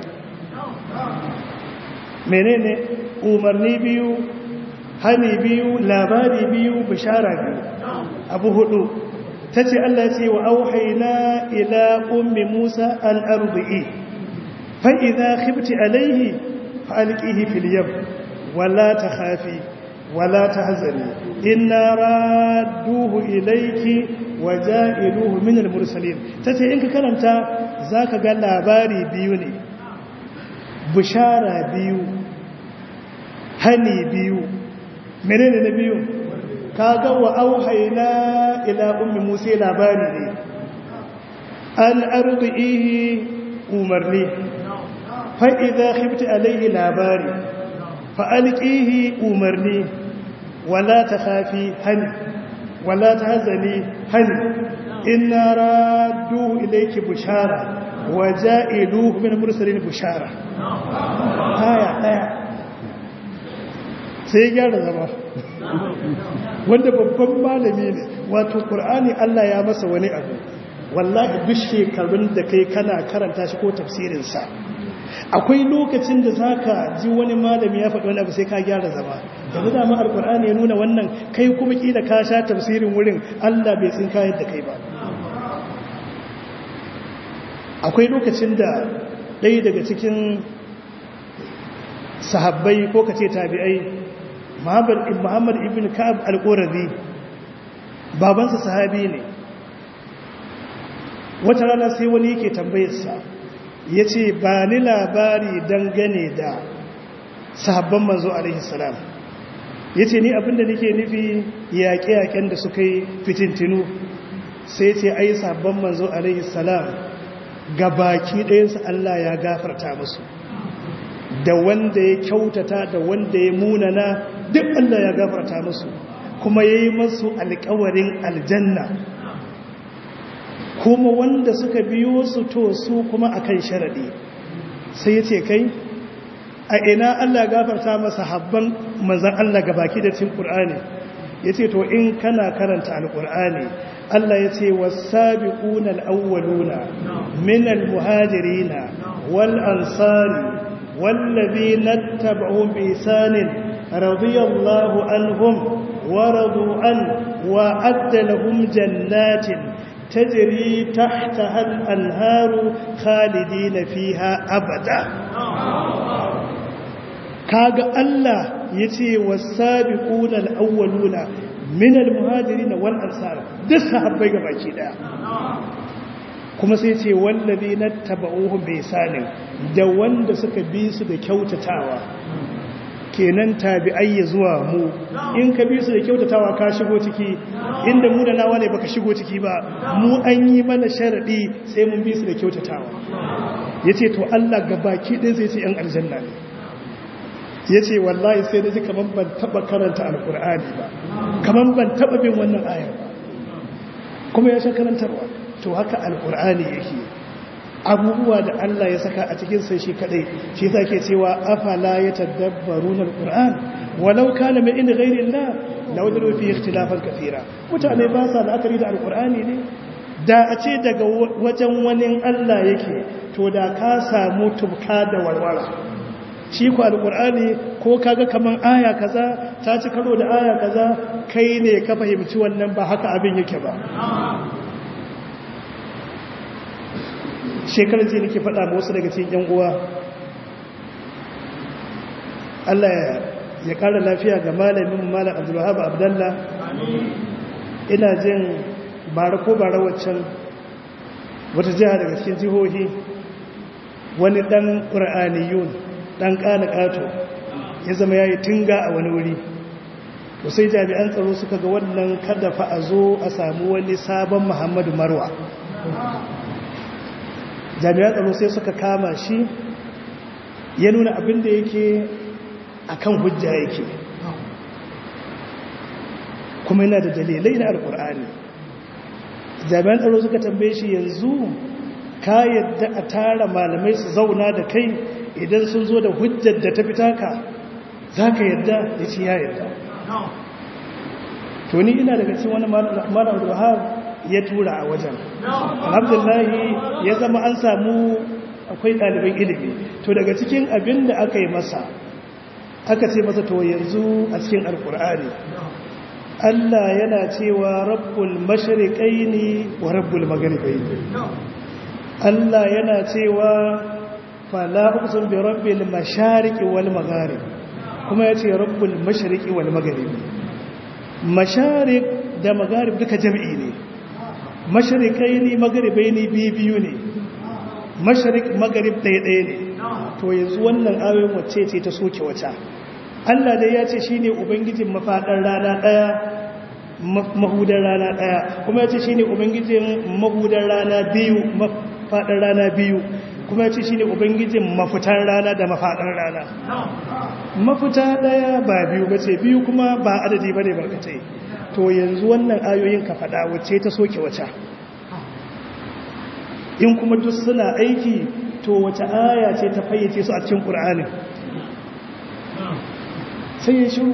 menene umarni biyu hani biyu labari biyu bishara biyu abu hudu ta ce Allah ce wa auhaina ila ummi musa al'arbi'i fa'iza khifti alaihi fa'alƙihi filiyam wala ta hafi wala ta hazari ina raduhu ilaiki wa ja'iluhu minar mursalin ta ce in ka karanta za ka ga labari biyu ne bishara biyu hani biyu menene na biyu kaga wa auhayna ila ummi musa labari ne an ardihi umarni fa idza khifti alayhi labari fa alqihi umarni wala takhafi hani wala tahzani hani inna radduhu ilayki bushara wa ja'iluhu min mursalin bushara aya daya sai ya gyara zama wanda babban malami ne wato ƙur'ani Allah ya masa wani abu wallahi duk shekarun da kai kana karanta shi ko tafsirinsa akwai lokacin da za ka ji wani malami ya faɗi wani abu sai ka gyara zama yanzu dama alƙur'ani ya nuna wannan kai kuma ƙila ka sha tafsirin wurin Allah bai tsinka yadda kai ba akwai lokacin da ɗaya daga cikin sahabbai ko kace tabi'ai Muhammad ibn Ka'ab al-Qurazi babansa sahabi ne wata rana sai wani yake tambayar sa ya ce ba ni labari dangane da sahabban manzo alaihi salam ya ce ni abinda nake nufi yaƙe-yaƙen da suka yi fitintinu sai ce ai sahabban manzo alaihi salam ga baki ɗayansu Allah ya gafarta musu da wanda ya kyautata da wanda ya munana duk Allah ya gafarta musu kuma ya yi masu alkawarin aljanna kuma wanda suka biyo su to su kuma akan sharaɗi sai ya ce kai a ina Allah gafarta masa habban manzan Allah ga baki da cin ƙur'ani ya ce to in kana karanta alƙur'ani Allah ya ce wasabiquna alawwaluna min almuhajirina wal ansari wallazina tabauhum bi ihsanin radiyallahu anhum wa radu an wa adda lahum jannatin tajri tahtaha al-anharu khalidina fiha abada kaga Allah yace wasabiquna alawwaluna min almuhajirin wal ansar duk sahabbai gabaki daya kuma sai ce wallazina tabauhum bi sanin da wanda suka bi su da kyautatawa kenan tabi'ai ya zuwa mu in ka bi su da kyautatawa ka shigo ciki inda mu da nawa ne baka shigo ciki ba mu an yi mana sharadi sai mun bi su da kyautatawa yace to Allah gabaki ɗaya sai ce yan aljanna ne ya ce wallahi sai da ji kamar ban taba karanta alkur'ani ba kamar ban taba bin wannan ayar ba kuma ya sha karantarwa to haka alkur'ani yake abubuwa da Allah ya saka a cikin sai shi kadai shi yasa ke cewa afala yatadabbaruna alquran walau kana min inda ghairi Allah lawajadu fi ikhtilafan kathira mutane ba sa la'akari da alkur'ani ne da a ce daga wajen wani Allah yake to da ka samu tubka da warwara shi ku alƙur'ani ko kaga kaman aya kaza ta ci karo da aya kaza kai ne ka fahimci wannan ba haka abin yake ba shekarar ce nake faɗa ba wasu daga cikin yan uwa Allah ya ƙara lafiya ga malamin malam Abdulwahab Abdallah ina jin bara ko bara waccan wata jiha daga cikin jihohi wani ɗan ƙur'aniyun dan kana kato ya zama yayi tinga a wani wuri to sai jami'an tsaro suka ga wannan kada fa a zo a samu wani sabon Muhammadu Marwa jami'an tsaro sai suka kama shi ya nuna abin da yake akan hujja yake kuma yana da dalilai na alkur'ani jami'an tsaro suka tambaye shi yanzu ka yadda a tara malamai su zauna da kai idan sun zo da hujjar da ta fita ka za ka yadda ya ce ya yadda to ni ina daga cikin wani malam abdullahab ya tura a wajen alhamdulahi ya zama an samu akwai ɗaliban ilimi to daga cikin abin da aka yi masa aka ce masa to yanzu a cikin alkur'ani Allah yana cewa rabbul mashriqaini wa rabbul maghribaini Allah yana cewa fala uqsim bi rabbil mashariqi wal magharib kuma yace rabbul mashriqi wal magharib mashariq da magharib duka jami'i ne mashriqaini magharibaini biyu ne mashriq magharib ɗaya ɗaya ne to yanzu wannan ayoyin wacce ce ta soke wata Allah dai ya ce shine ubangijin mafadar rana ɗaya mahudar rana ɗaya kuma ya ce shine ubangijin mahudar rana biyu mafadar rana biyu kuma ya ce shi ne ubangijin mafitar rana da mafaɗar rana mafita ɗaya ba biyu ba ce biyu kuma ba adadi ba ne barkatai to yanzu wannan ayoyin ka faɗa wacce ta soke wacce in kuma duk suna aiki to wace aya ce ta fayyace su a cikin ƙur'anin sai ya shiru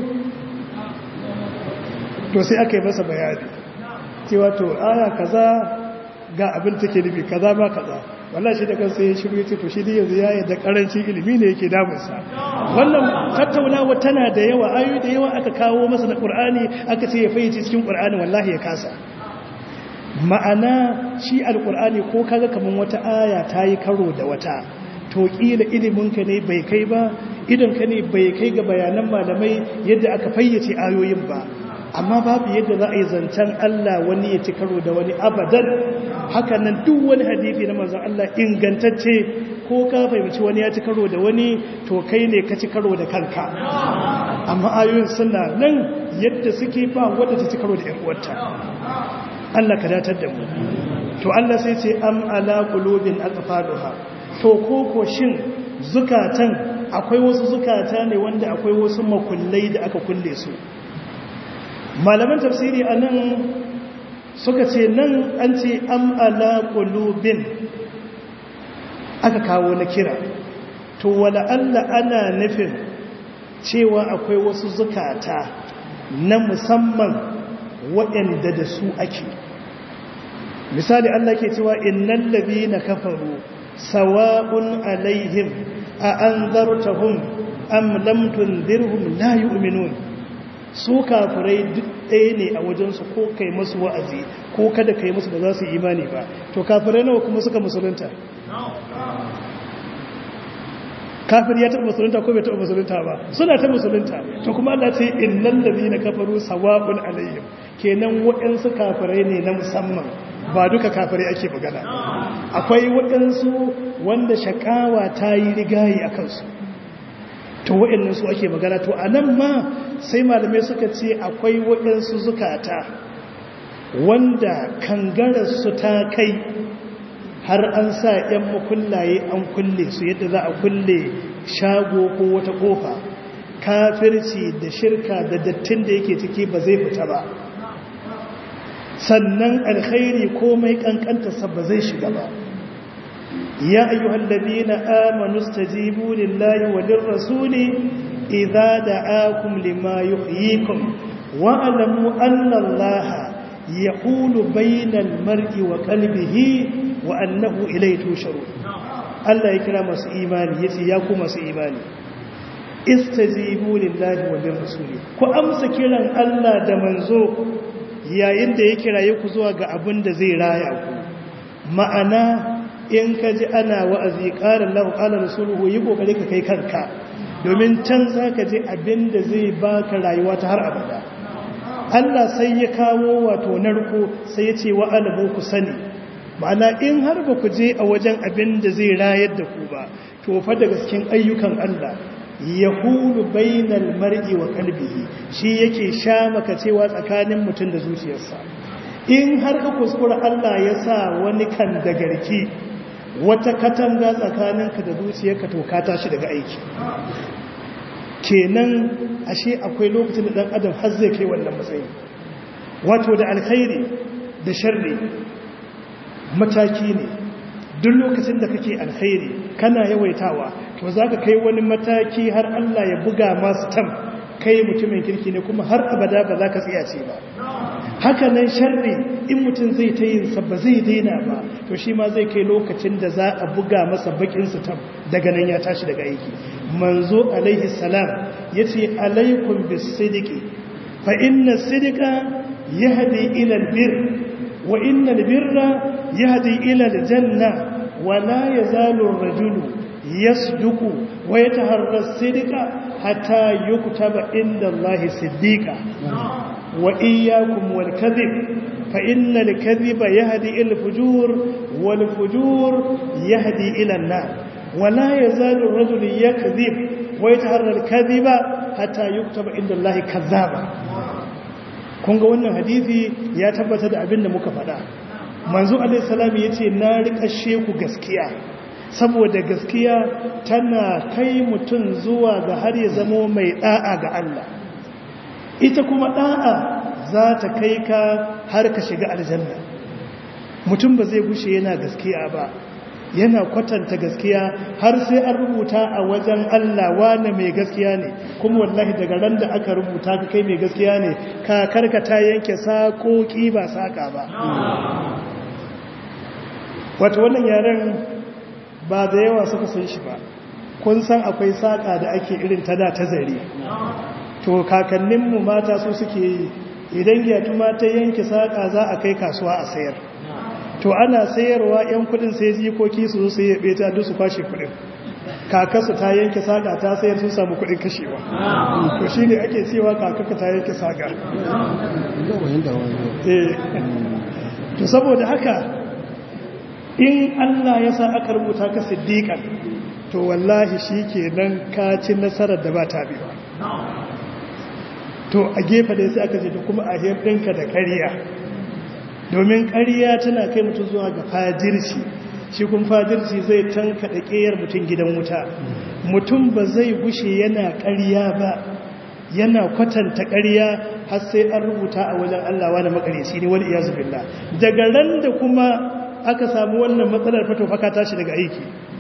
to sai aka yi masa bayani cewa to aya kaza ga abin take nufi kaza ba kaza wallahi shi da kansa ya shiru yace to shi dai yanzu ya da karancin ilimi ne yake damunsa wannan tattaunawa tana da yawa ayoyi da yawa aka kawo masa na Qur'ani aka ce ya fayyace cikin Qur'ani wallahi ya kasa ma'ana shi alqur'ani ko kaga kaman wata aya ta yi karo da wata to kila ilimin ka ne bai kai ba idan ka ne bai kai ga bayanan malamai yadda aka fayyace ayoyin ba amma babu yadda za a yi zancen Allah wani ya ci karo da wani abadan haka nan duk wani hadithi na manzon Allah ingantacce ko ka fahimci wani ya ci karo da wani to kai ne ka ci karo da kanka amma ayoyin suna nan yadda suke ba wadda ta ci karo da ‘yan uwarta Allah ka datar da mu to Allah sai ce am ala qulubin aqfaluha to koko shin zukatan akwai wasu zukata ne wanda akwai wasu makullai da aka kulle su malaman tafsiri anan suka ce nan an ce am ala qulubin aka kawo na kira to wala Allah ana nufin cewa akwai wasu zukata na musamman waɗanda da su ake misali Allah ke cewa innal ladina kafaru sawa'un alaihim a anzartahum am lam tunzirhum la yu'minun su kafirai duk ɗaya ne a wajensu ko kai masu wa'azi ko kada kai musu ba za su imani ba to kafirai nawa kuma suka musulunta kafir ya taɓa musulunta ko bai taɓa musulunta ba suna ta musulunta to kuma Allah ce innal ladina kafaru sawa'un alaihim kenan waɗansu kafirai ne na musamman ba duka kafirai ake magana akwai waɗansu wanda shakawa ta yi rigayi a kansu to waɗannan su ake magana to a nan ma sai malamai suka ce akwai waɗansu zukata wanda kangararsu ta kai har an sa 'yan makullaye an kulle su yadda za a kulle shago ko wata kofa kafirci da shirka da dattin da yake ciki ba zai fita ba sannan alkhairi komai kankantarsa ba zai shiga ba ya ayyuhal ladina amanu stajibu lillahi wa lirrasuli idza da'akum lima yuhyikum wa alamu anna allaha yaqulu bainal mar'i wa qalbihi wa annahu ilayhi tusharun Allah ya kira masu imani yace ya ku masu imani istajibu lillahi wa lirrasuli ku amsa kiran Allah da manzo yayin da ya kiraye ku zuwa ga abin da zai raya ku ma'ana in ka ji ana wa'azi ƙarar lahu ƙalar rasuluhu yi ƙoƙari ka kai kanka domin can za ka ji abin da zai baka rayuwa ta har abada Allah sai ya kawo wato narko sai ya ce wa alamu ku sani ma'ana in har ba ku je a wajen abin da zai rayar da ku ba to fa daga cikin ayyukan Allah yahulu bainal mar'i wa qalbihi shi yake sha maka cewa tsakanin mutum da zuciyarsa in har ka kuskura Allah ya sa wani kan da garki wata katanga tsakaninka da zuciyarka to ka tashi daga aiki kenan ashe akwai lokacin da dan adam har zai kai wannan matsayi wato da alkhairi da sharri mataki ne duk lokacin da kake alkhairi kana yawaitawa to zaka kai wani mataki har Allah ya buga masu tam kai mutumin kirki ne kuma har abada ba za ka tsiyace ba haka nan sharri in mutum zai ta yin sa ba zai daina ba to shi ma zai kai lokacin da za a buga masa bakin su tam daga nan ya tashi daga aiki manzo alaihi salam yace alaikum bis-sidqi fa inna sidqa yahdi ila al-birr wa inna al-birra yahdi ila al-janna wa la yazalu ar-rajulu yasduqu wa yataharra as-sidqa hatta yuktaba inda Allah siddiqa wa iyyakum wal kadhib fa innal kadhiba yahdi ila al-fujur wal fujur yahdi ila an-nar wa la yazalu ar-rajulu yakdhib wa yataharra al-kadhiba hatta yuktaba inda Allah kadhaba kun ga wannan hadisi ya tabbata da abin da muka faɗa manzo alaihi salam yace na rikashe ku gaskiya saboda gaskiya tana kai mutum zuwa ga har ya zamo mai da'a ga Allah ita kuma da'a za ta kai ka har ka shiga aljanna mutum ba zai gushe yana gaskiya ba yana kwatanta gaskiya har sai an rubuta a wajen Allah wane mai gaskiya ne kuma wallahi daga ran da aka rubuta ka kai mai gaskiya ne ka karkata yanke sakoki ba saka ba wato wannan yaren ba da yawa suka san shi ba kun san akwai saƙa da ake irin ta da ta zare to kakanninmu mata su suke yi idan gyatu ta yanke saƙa za a kai kasuwa a sayar to ana sayarwa 'yan kudin sai jikoki su zo sai yabe ta su kwashe kudin kakarsa ta yanke saga ta sayar sun samu kudin kashewa to shi ne ake cewa kakarka ta yanke saga to saboda haka in Allah ya sa aka rubuta ka siddiƙan to wallahi shi ke nan kacin nasarar da ba ta biyu to a gefe da sai aka ce da kuma a ɗinka da ƙariya domin ƙariya tana kai mutum zuwa ga fajirci shi kun fajirci zai tanka da ƙeyar mutum gidan wuta mutum ba zai gushe yana ƙariya ba yana kwatanta ƙariya har sai an rubuta a wajen Allah wani makareci ne wani iyazu billah daga ran da kuma aka samu wannan matsalar fato faka tashi daga aiki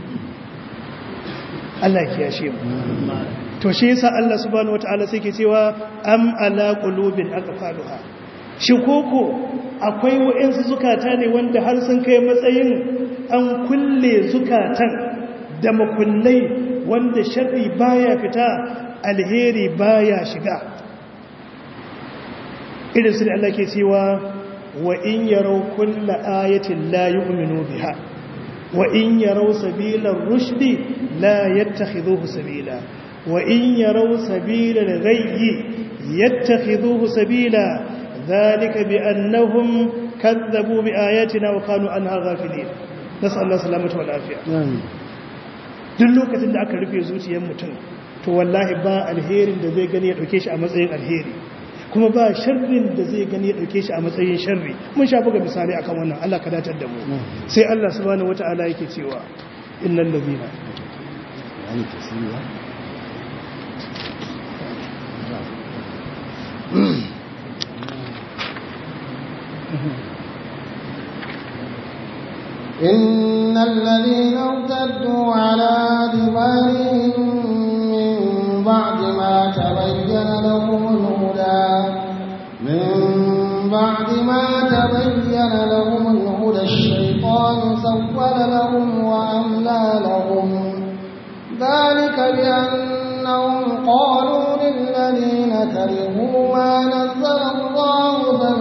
Allah ya kiyashe mu to shi yasa Allah subhanahu wataala sai ke cewa am ala qulubin aqfaluha shi koko akwai wa'ansu zukata ne wanda har sun kai matsayin an kulle zukatan da makullai wanda sharri baya fita alheri baya shiga irin su da Allah ke cewa wa in yarau kulla ayatin la yu'minu biha wa in yarau sabilar rushdi la yattakhidhuhu sabila wa in yarau sabilal ghayyi yattakhidhuhu sabila dhalika bi annahum kadzabu bi ayatina wa kanu anha ghafilin nas'allahu salamata wal afiya duk lokacin da aka rufe zuciyar mutum to wallahi ba alherin da zai gani ya dauke shi a matsayin alheri kuma ba sharrin da zai gani ya dauke shi a matsayin sharri mun sha buga misali akan wannan Allah ka datar da mu sai Allah subhanahu wataala yake cewa innal ladina إن الذين ارتدوا على أدبارهم من بعد ما تبين لهم الهدى من بعد ما تبين لهم الهدى الشيطان سول لهم وأملى لهم ذلك بأنهم قالوا للذين كرهوا ما نزل الله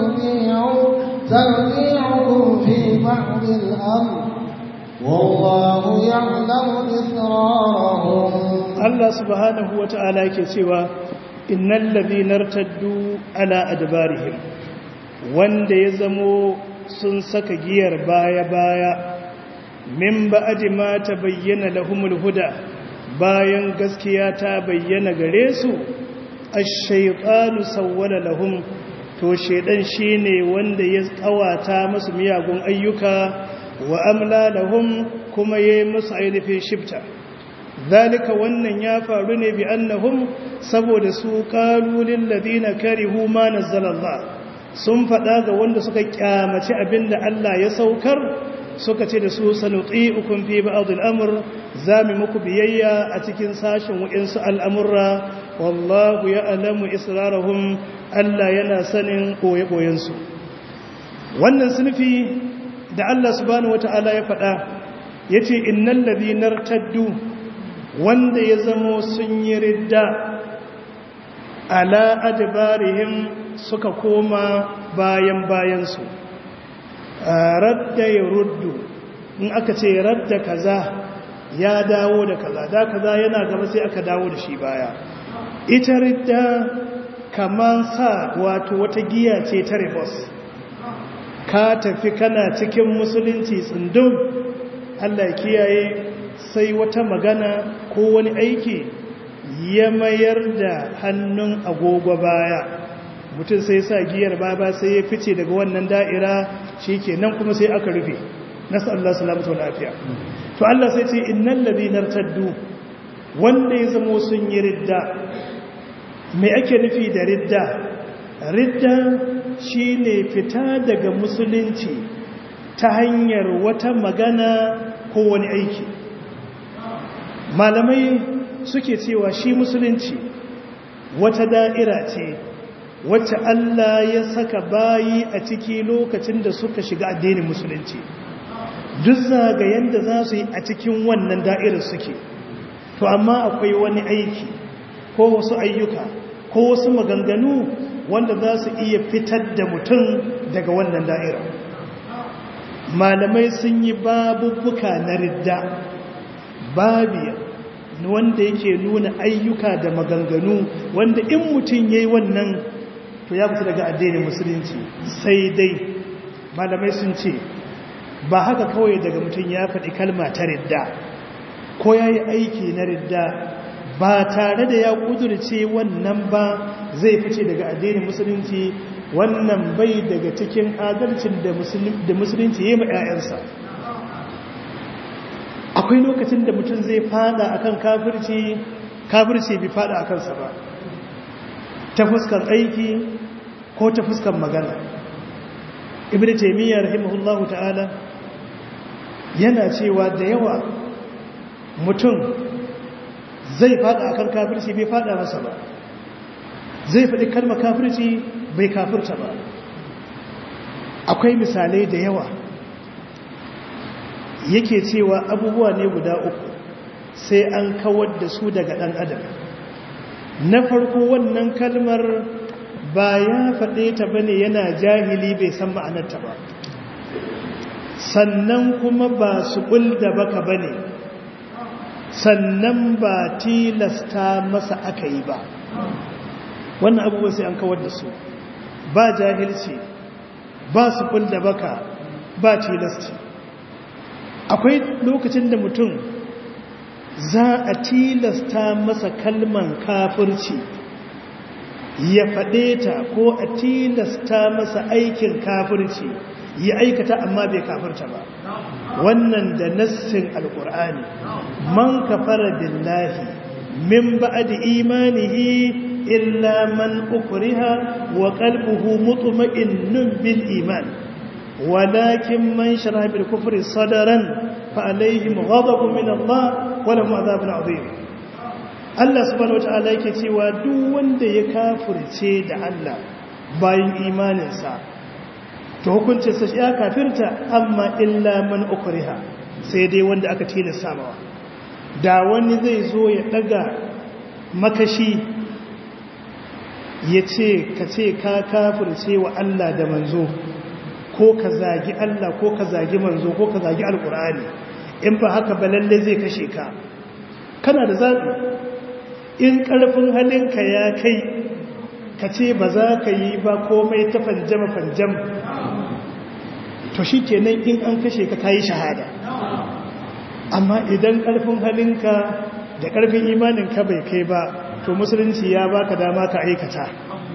سنطيعكم في بعض الأمر والله يعلم إسرارهم Allah subhanahu wa ta'ala yake cewa innal ladhina irtaddu ala adbarihim wanda ya zamo sun saka giyar baya baya min ba'di ma tabayyana lahumul huda bayan gaskiya ta bayyana gare su ash-shaytanu sawwala lahum to shedan shine wanda ya kawata musu miyagun ayyuka wa amla lahum kuma yayi musu ainihin shifta zalika wannan ya faru ne bi annahum saboda su qalu lil ladina karihu ma nazzala Allah sun fada ga wanda suka kyamaci abinda Allah ya saukar suka ce da su sanuti'ukum fi ba'd al-amr zami muku biyayya a cikin sashin wa'insu al'amurra wallahu ya'lamu israrahum Allah yana sanin koye su wannan sunfi da Allah subhanahu wata'ala ya fada yace innal ladina irtaddu wanda ya zamo sun yi ridda ala adbarihim suka koma bayan bayansu radda ya ruddu in aka ce radda kaza ya dawo da kaza da kaza yana gaba sai aka dawo da shi baya ita ridda kaman sa wato wata giya ce ta ribos ka tafi kana cikin musulunci tsundum Allah kiyaye sai wata magana ko wani aiki ya mayar da hannun agogo baya mutum sai sa giyar baba sai ya fice daga wannan da'ira shi ke nan kuma sai aka rufe nasu Allah salamata wa lafiya to Allah sai ce innan labinar taddu wanda ya zamo sun yi ridda mai ake nufi da ridda ridda shi ne fita daga musulunci ta hanyar wata magana ko wani aiki malamai suke cewa shi musulunci wata da'ira ce wacce Allah ya saka bayi a ciki lokacin da suka shiga addinin musulunci duk zagayen da za su yi a cikin wannan da'irar suke to amma akwai wani aiki ko wasu ayyuka ko wasu maganganu wanda za su iya fitar da mutum daga wannan da'irar malamai sun yi babubuka na ridda babi wanda yake nuna ayyuka da maganganu wanda in mutum ya yi wannan to ya fita daga addinin musulunci sai dai malamai sun ce ba haka kawai daga mutum ya faɗi kalma ta ridda ko ya yi aiki na ridda ba tare da ya ƙudurce wannan ba zai fice daga addinin musulunci wannan bai daga cikin adalcin da musulunci ya yi ma 'ya'yansa akwai lokacin da mutum zai fada akan kafirci kafirci bai fada akan sa ba ta fuskar aiki ko ta fuskar magana ibn taymiyyah rahimahullahu ta'ala yana cewa da yawa mutum zai fada akan kafirci bai fada masa ba zai faɗi kalmar kafirci bai kafirta ba akwai misalai da yawa yake cewa abubuwa ne guda uku sai an kawar da su daga ɗan adam na farko wannan kalmar ba ya faɗe ta bane yana jahili bai san ma'anarta ba sannan kuma ba su da baka bane sannan ba tilasta masa aka yi ba wannan abubuwa sai an kawar da su ba jahilci ba su da baka ba tilasti akwai lokacin da mutum za a tilasta masa kalman kafirci ya faɗe ta ko a tilasta masa aikin kafirci ya aikata amma bai kafirta ba wannan da nassin alkur'ani man kafara billahi min ba'di imanihi illa man ukriha wa qalbuhu mutma'innun bil iman ولكن من شرح بالكفر صدرا فعليهم غضب من الله ولهم عذاب عظيم Allah subhanahu wataala yake cewa duk wanda ya kafirce da Allah bayan imaninsa to hukuncinsa ya kafirta amma illa man ukriha sai dai wanda aka tilasta mawa da wani zai zo ya daga makashi ya ce ka ce ka kafirce wa Allah da manzo ko ka zagi Allah ko ka zagi manzo ko ka zagi alkur'ani in ba haka ba lalle zai kashe ka kana da zaɓi in ƙarfin halinka ya kai ka ce ba za ka yi ba komai ta fanjama fanjam to shi kenan in an kashe ka kayi shahada amma idan ƙarfin halinka da ƙarfin imaninka bai kai ba to musulunci ya baka dama ka aikata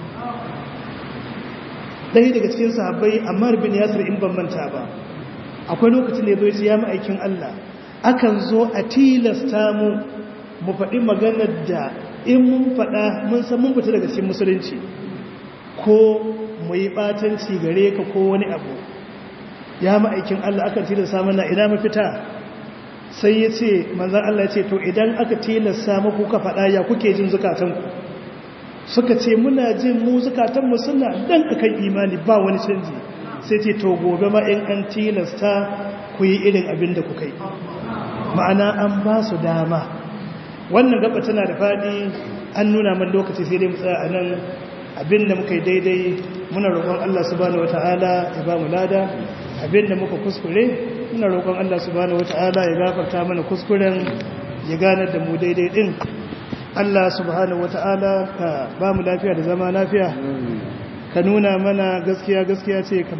ɗaya daga cikin sahabbai ammar bin yasir in ban manta ba akwai lokacin da ya zo ya ma'aikin Allah akan zo a tilasta mu mu faɗi maganar da in mun faɗa mun san mun fita daga cikin musulunci ko mu yi ɓatanci gare ka ko wani abu ya ma'aikin Allah akan tilasta mana ina mafita sai ya ce manzan Allah ya ce to idan aka tilasta muku ka faɗa ya kuke jin zukatanku suka ce muna jin mu zukatanmu suna dan akan imani ba wani canji sai ce to gobe ma in an tilasta ku yi irin abin da kuka yi ma'ana an ba su dama wannan gaba tana da faɗi an nuna man lokaci sai dai mu tsaya a nan abin da muka yi daidai muna roƙon Allah subhanahu wata'ala ya ba mu lada abin da muka kuskure muna roƙon Allah subhanahu wata'ala ya gafarta mana kuskuren ya ganar da mu daidai din Allah subhanahu wata'ala ka ba mu lafiya da zama lafiya ka nuna mana gaskiya gaskiya ce